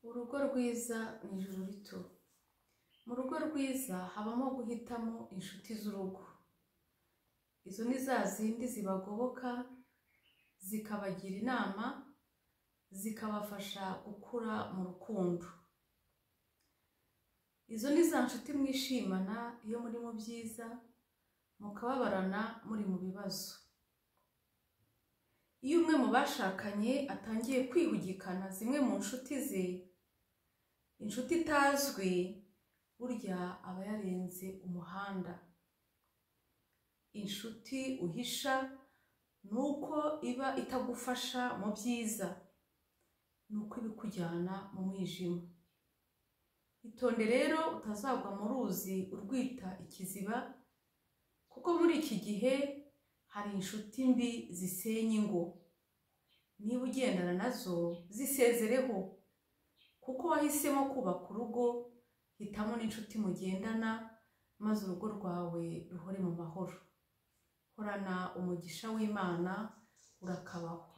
urugo rwiza ni ijuru rito mu rugo rwiza habamo guhitamo inshuti z'urugo izo ni za zindi zibagoboka zikabagira inama zikabafasha gukura mu rukundo izo ni za nshuti mwishimana iyo muri mu byiza mukababarana muri mu bibazo iyo umwe mu bashakanye atangiye kwihugikana zimwe mu nshuti ze inshuti itazwi burya aba yarenze umuhanda inshuti uhisha ni uko iba itagufasha mu byiza ni uko iba ikujyana mu mwijima itonde rero utazagwa mu ruzi urwita ikiziba kuko muri iki gihe hari inshuti mbi zisenya ingo niba ugendana nazo zisezereho kuko wahisemo kubaka urugo hitamo n'inshuti mugendana maze urugo rwawe ruhore mu mahoro horana umugisha w'imana urakabaho